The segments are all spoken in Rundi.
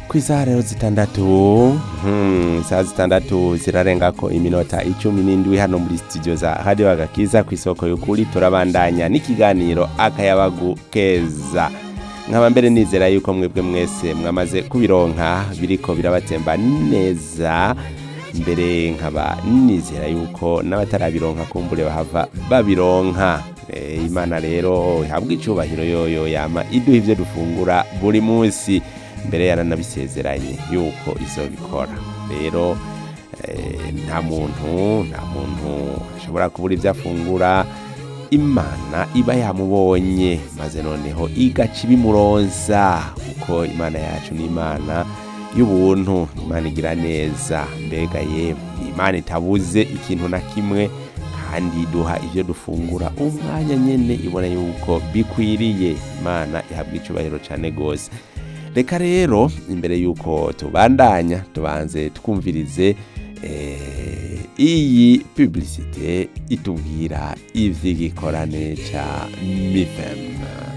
ku isaha rero zitandatu hmm, isaha zitandatu zirarengako iminota icumi n'indwi hano muri studio za radio agakiza ku isoko y'ukuri turabandanya n'ikiganiro akayabagu keza nkaba mbere nizera yuko mwebwe mwese mwamaze kubironka biriko birabatemba neza mbere nkaba nizera yuko n'abatarabironka kumbure bahava babironka e, imana rero ihabwa icubahiro yoyo yama iduha ivyo dufungura buri munsi mbere yaranabisezeranye yuko izobikora rero eh, nta muntu nta muntu ashobora kubura ivyo afungura imana iba yamubonye maze noneho igaca ibimuronsa kuko imana yacu ni imana y'ubuntu imana igira neza mbega ye imana itabuze ikintu na kimwe kandi duha ivyo dufungura umwanya nyene ibona yuko bikwiriye imana ihabwa icubahiro cane gose reka rero imbere yuko tubandanya tubanze twumvirize eh, iyi publicite itubwira ivy'igikorane ca mifem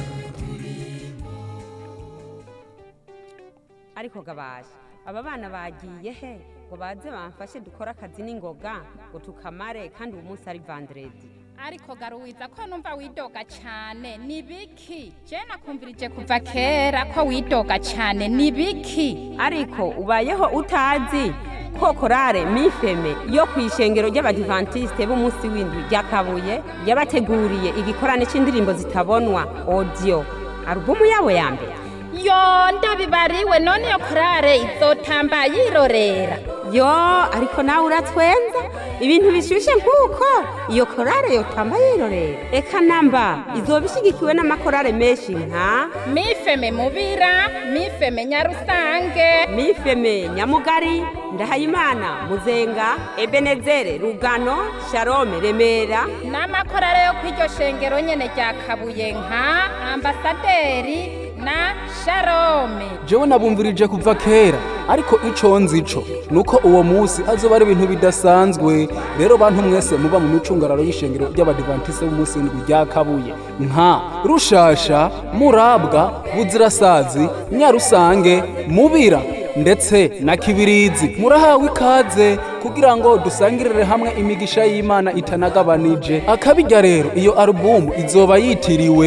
ariko gabaje aba bana bagiye he ngo baze bamfashe dukore akazi n'ingoga ngo tukamare kandi uyu munsi ari vandredi ariko garuwiza ko numva widoga cyane ni biki je nakumvirije kuva kera ko widoga cyane ni biki ariko ubayeho utazi ko korale mifeme yo ku ishengero ry'abadivantisite b'umunsi w'indwi rya kabuye yabateguriye igikorane c'indirimbo zitabonwa audio alubumu yabo ya mbere yo ndabibariwe none iyo korale izotamba yirorera yo ariko nawe uratwenza ibintu bishushe nk'uko iyo korale yotamba yirorera eka namba izoba ishyigikiwe n'amakorale menshi nka mifeme mubira mifeme nyarusange mifeme nyamugari ndahayimana muzenga ebenezere rugano sharome remera n'amakorale yo kw'iryo shengero nyene rya kabuye nka ambasaderi na sharome jewe nabumvirije kuva kera ariko ico nzi co nuko uwo musi azoba ari ibintu bidasanzwe rero bantu mwese muba mu micungararo y'ishengero ry'abadivantise b'umunsi w'indwi rya kabuye nka rushasha murabwa buzirasazi nyarusange mubira ndetse na kibirizi murahawe ikaze kugira ngo dusangirire hamwe imigisha y'imana itanagabanije akabijya rero iyo alubumu izoba yitiriwe